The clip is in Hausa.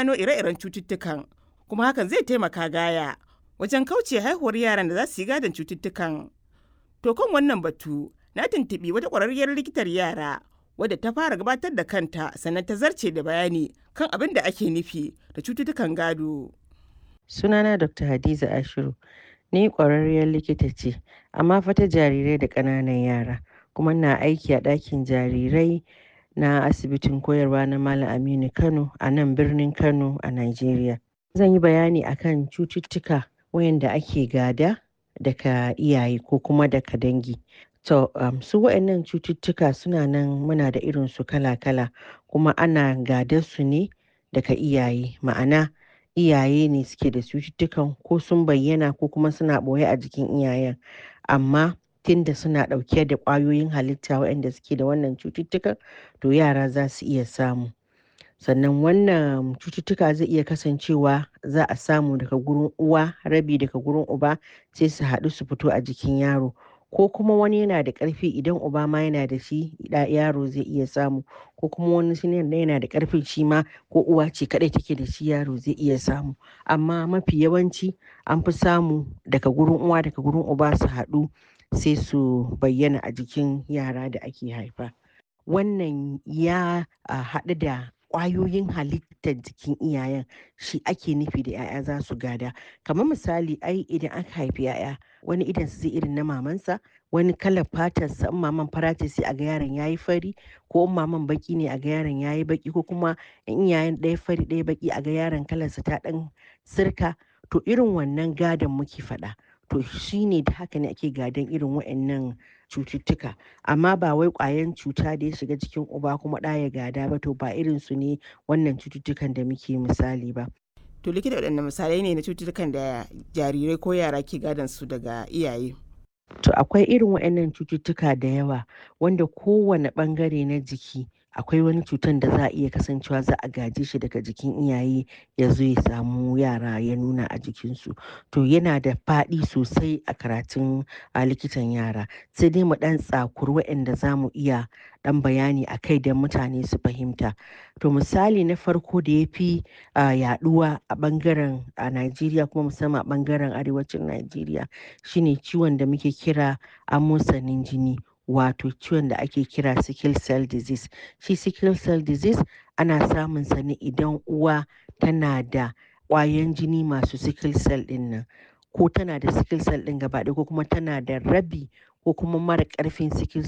gano ire-iren cututtukan kuma hakan zai taimaka gaya wajen kauce haihuwar yaran da za su yi gadon cututtukan. To kan wannan batu na tuntuɓi wata ƙwararriyar likitar yara wadda ta fara gabatar da kanta sannan ta zarce da bayani kan abin da ake nufi da cututtukan gado. Sunana Dr. Hadiza Ashiru. Ni ƙwararriyar likita ce, amma fa ta jarirai da ƙananan yara, kuma na aiki a ɗakin jarirai na asibitin koyarwa na Malam Aminu Kano a nan birnin Kano a Najeriya. Zan yi bayani akan cututtuka wayanda ake gada daga iyaye ko kuma daga dangi. To, um, su waɗannan cututtuka suna nan muna da irin su kala-kala kuma ana gadar su ne daga iyaye. Ma'ana iyaye ne suke da cututtukan ko sun bayyana ko kuma suna ɓoye a jikin iyayen. Amma tunda suna ɗauke da ƙwayoyin halitta waɗanda suke da wannan cututtukan, to yara za su iya samu. Sannan wannan cututtuka zai iya kasancewa za a samu daga gurin uwa, rabi daga gurin uba sai su haɗu su fito a jikin yaro. Ko kuma wani yana da ƙarfi idan uba ma yana da shi yaro zai iya samu ko kuma wani shi yana da ƙarfin shi ma ko uwa ce kaɗai take da shi yaro zai iya samu. Amma mafi yawanci an fi samu daga gurin uwa daga gurin uba su haɗu sai su bayyana a jikin yara da ake haifa. Wannan ya haɗu da ƙwayoyin halittar jikin iyayen shi ake nufi da 'ya'ya za su gada. Kamar misali ai idan aka haifi 'ya'ya wani idonsa zai irin na mamansa, wani kalar fatarsa in maman fara ce sai a ga yaron ya yi fari ko in maman baƙi ne a ga yaron ya yi baƙi ko kuma in iyayen ɗaya fari ɗaya baƙi a ga yaron kalarsa ta ɗan sirka. To irin wannan gadon muke faɗa. To shi ne da haka ne ake gadon irin waɗannan cututtuka. Amma ba wai ƙwayan cuta da ya shiga jikin uba kuma ɗa ya gada ba to ba irin su ne wannan cututtukan da muke misali ba. To likita waɗanne misalai ne na cututtukan da jarirai ko yara ke gadon su daga iyaye? To akwai irin waɗannan cututtuka da yawa wanda kowane ɓangare na jiki akwai wani cutan da za a iya kasancewa za a gaje shi daga jikin iyaye ya zo ya samu yara ya nuna a jikinsu. To yana da faɗi sosai a karatun a likitan yara. Sai dai mu ɗan tsakuri waɗanda za mu iya ɗan bayani a kai don mutane su fahimta. To misali na farko da ya fi yaɗuwa a ɓangaren a Najeriya kuma musamman a ɓangaren arewacin Najeriya shine ciwon da muke kira amosanin jini. Wato ciwon da ake kira sickle cell disease. Shi sickle cell disease ana samun sa ne idan uwa tana da ƙwayan jini masu sickle cell ɗin nan. Ko tana da sickle cell ɗin gaba ɗaya ko kuma tana da rabi ko kuma mara ƙarfin sickle